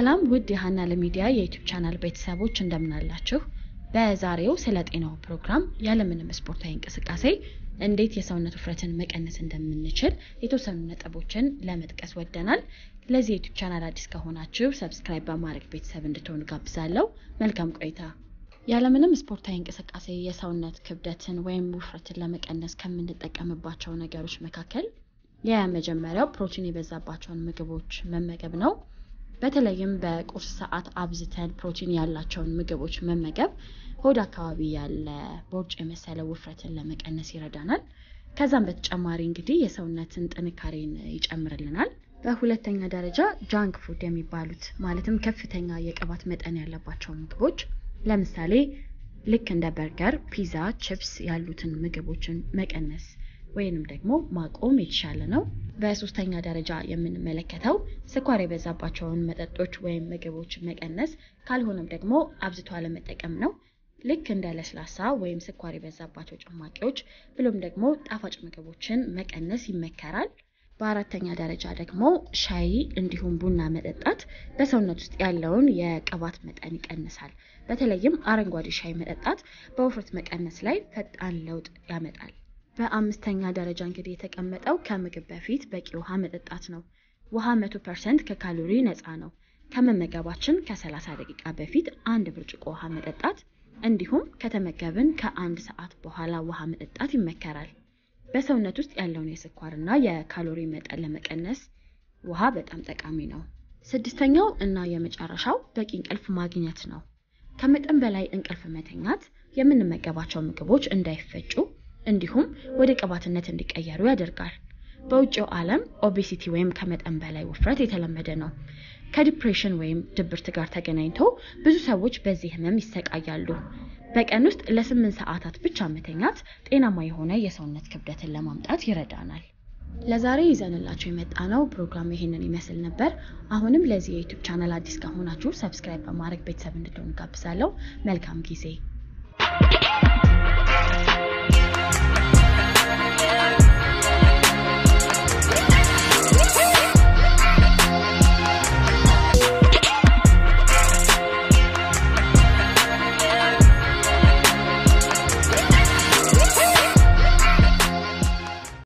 ሰላም ውድ የሀና ለሚዲያ የዩቲዩብ ቻናል ቤተሰቦች እንደምናላችሁ። በዛሬው ስለ ጤናው ፕሮግራም ያለምንም ስፖርታዊ እንቅስቃሴ እንዴት የሰውነት ውፍረትን መቀነስ እንደምንችል የተወሰኑ ነጥቦችን ለመጥቀስ ወደናል። ለዚህ የዩቲዩብ ቻናል አዲስ ከሆናችሁ ሰብስክራይብ በማድረግ ቤተሰብ እንድትሆኑ ጋብዛለሁ። መልካም ቆይታ። ያለምንም ስፖርታዊ እንቅስቃሴ የሰውነት ክብደትን ወይም ውፍረትን ለመቀነስ ከምንጠቀምባቸው ነገሮች መካከል የመጀመሪያው ፕሮቲን የበዛባቸውን ምግቦች መመገብ ነው። በተለይም በቁርስ ሰዓት አብዝተን ፕሮቲን ያላቸውን ምግቦች መመገብ ሆድ አካባቢ ያለ ቦርጭ የመሰለ ውፍረትን ለመቀነስ ይረዳናል። ከዛም በተጨማሪ እንግዲህ የሰውነትን ጥንካሬን ይጨምርልናል። በሁለተኛ ደረጃ ጃንክ ፉድ የሚባሉት ማለትም ከፍተኛ የቅባት መጠን ያለባቸው ምግቦች ለምሳሌ ልክ እንደ በርገር፣ ፒዛ፣ ቺፕስ ያሉትን ምግቦችን መቀነስ ወይንም ደግሞ ማቆም የተሻለ ነው። በሶስተኛ ደረጃ የምንመለከተው ስኳር የበዛባቸውን መጠጦች ወይም ምግቦች መቀነስ ካልሆነም ደግሞ አብዝቶ አለመጠቀም ነው። ልክ እንደ ለስላሳ ወይም ስኳር የበዛባቸው ጭማቂዎች ብሎም ደግሞ ጣፋጭ ምግቦችን መቀነስ ይመከራል። በአራተኛ ደረጃ ደግሞ ሻይ እንዲሁም ቡና መጠጣት በሰውነት ውስጥ ያለውን የቅባት መጠን ይቀንሳል። በተለይም አረንጓዴ ሻይ መጠጣት በውፍረት መቀነስ ላይ ፈጣን ለውጥ ያመጣል። በአምስተኛ ደረጃ እንግዲህ የተቀመጠው ከምግብ በፊት በቂ ውሃ መጠጣት ነው። ውሃ መቶ ፐርሰንት ከካሎሪ ነፃ ነው። ከመመገባችን ከ30 ደቂቃ በፊት አንድ ብርጭቆ ውሃ መጠጣት እንዲሁም ከተመገብን ከአንድ ሰዓት በኋላ ውሃ መጠጣት ይመከራል። በሰውነት ውስጥ ያለውን የስኳርና የካሎሪ መጠን ለመቀነስ ውሃ በጣም ጠቃሚ ነው። ስድስተኛው እና የመጨረሻው በቂ እንቅልፍ ማግኘት ነው። ከመጠን በላይ እንቅልፍ መተኛት የምንመገባቸው ምግቦች እንዳይፈጩ እንዲሁም ወደ ቅባትነት እንዲቀየሩ ያደርጋል። በውጭው ዓለም ኦቤሲቲ ወይም ከመጠን በላይ ውፍረት የተለመደ ነው። ከዲፕሬሽን ወይም ድብርት ጋር ተገናኝቶ ብዙ ሰዎች በዚህ ህመም ይሰቃያሉ። በቀን ውስጥ ለስምንት ሰዓታት ብቻ መተኛት ጤናማ የሆነ የሰውነት ክብደትን ለማምጣት ይረዳናል። ለዛሬ ይዘንላችሁ የመጣ ነው ፕሮግራም ይሄንን ይመስል ነበር። አሁንም ለዚህ የዩቲዩብ ቻናል አዲስ ከሆናችሁ ሰብስክራይብ በማድረግ ቤተሰብ እንድትሆኑ ጋብዛለሁ። መልካም ጊዜ